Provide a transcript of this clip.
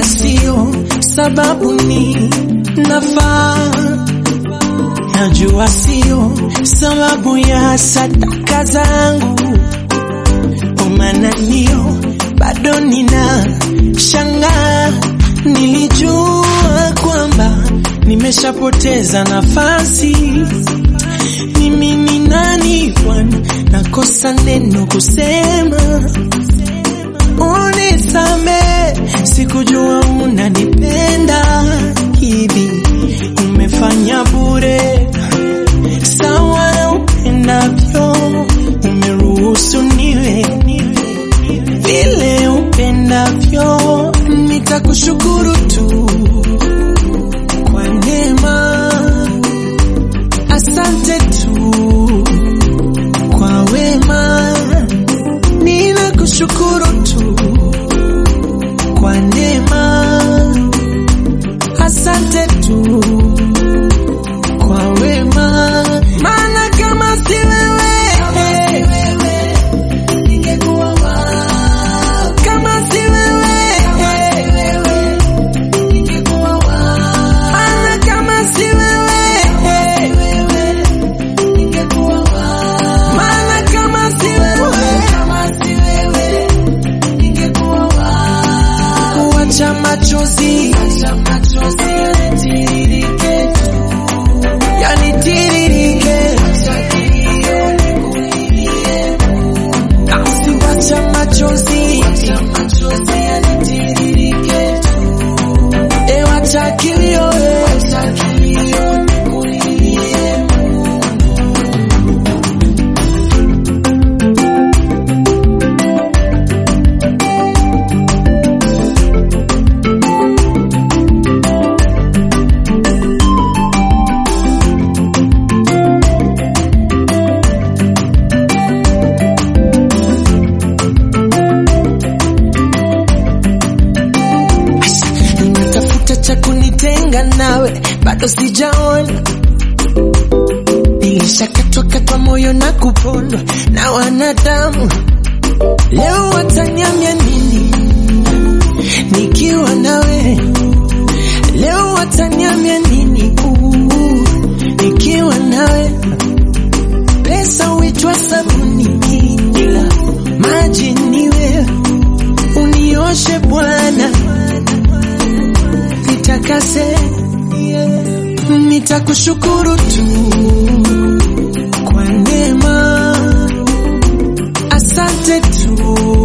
sio sababu ni nafaa, najua sio sababu ya sadaka zangu, umananio bado nina shangaa. Nilijua kwamba nimeshapoteza nafasi. Mimi ni nani Bwana, nakosa neno kusema unisame, sikujua unanipenda hivi, umefanya bure sawa na upendavyo, umeruhusu niwe vile upendavyo, nitakushukuru tu kwa neema, asante tu kwa wema, ninakushukuru tu kwa neema, asante tu kwa wema, maana kama si wewe kama si wewe maana kama si wewe maana kama si wewe wacha machozi yanitiririke basi wacha machozi e wacha kilio e ninatafuta cha kunitenga nawe, bado sijaona. Nilishakatwa katwa moyo na kupondwa na wanadamu, leo wataniambia nini nikiwa nawe? Leo wataniambia nini uh, nikiwa nawe? Pesa huitwa sabuni, ila maji niwe unioshe Bwana nitakase, nitakushukuru tu kwa neema, asante tu